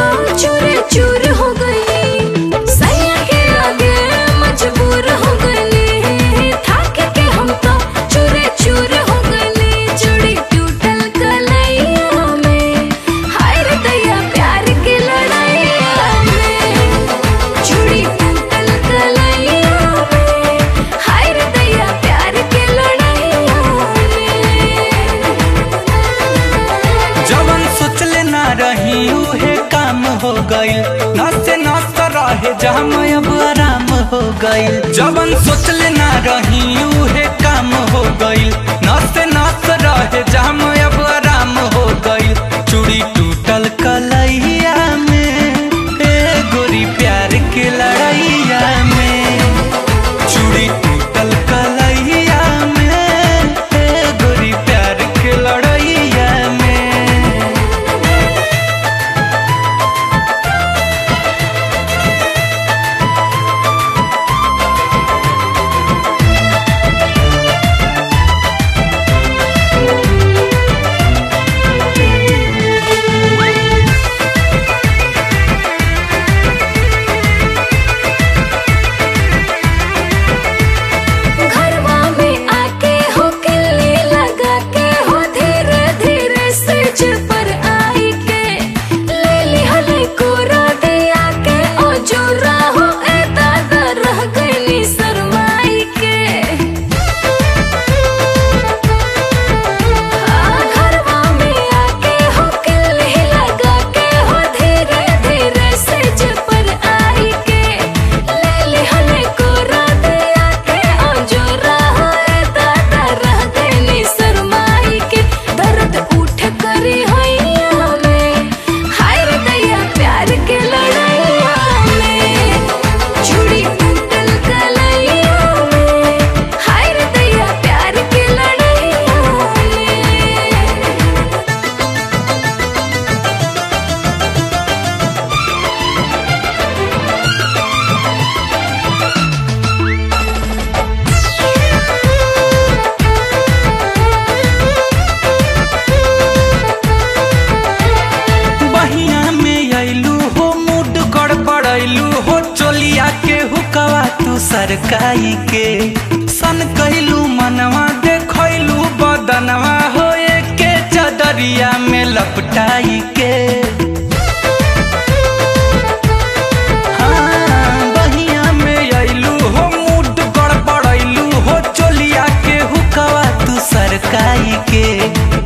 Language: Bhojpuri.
चूर चूर हो गई सैया के आगे मजबूर हो गई थक के हम तो चूर चूर हो गई चूड़ी टूटल कलैया में हाय रे दैया प्यार के लड़ाइया में चूड़ी टूटल कलैया में हाय रे दैया प्यार के लड़ाइया में जवन सोचले ना रही उहे काम हो गइल नसे नस रहे जाम अब आराम हो गइल जवन सोचले ना रही उहे काम हो गइल नसे नस रहे जाम अब आराम हो गइल चूड़ी टूटल कलैया में ए गोरी प्यार के लड़ैया में चूड़ी टूटल कलैया में ए गोरी प्यार के लड़ैया में घरवा में आके हो किल्ली लगा के हो धीरे धीरे सज पर आई के ले ली हले कोरा दिया के ओ जोरा हो ए दादा रह गई शरमाई के घरवा में आके हो किल्ली लगा के हो धीरे धीरे सज पर आई के ले ली हले कोरा दिया के ओ जोरा हो ए दादा रह गई शरमाई के दर्द उठ करी हैया में हाय रे दैया प्यार के लड़ैया में चूड़ी टूटल कलैया में हाय रे दैया प्यार के लड़ैया में बहिया में अइलू हो मूड गड़बड़ैलू हो चोलिया के हुकवा तू सरकाई के सन कहलू मनवा देखलू बदनवा हो के चदरिया में लपटाई के हाँ, बहिया में अइलू हो मूड गड़बड़ैलू हो चोलिया के हुकवा तू सरकाई के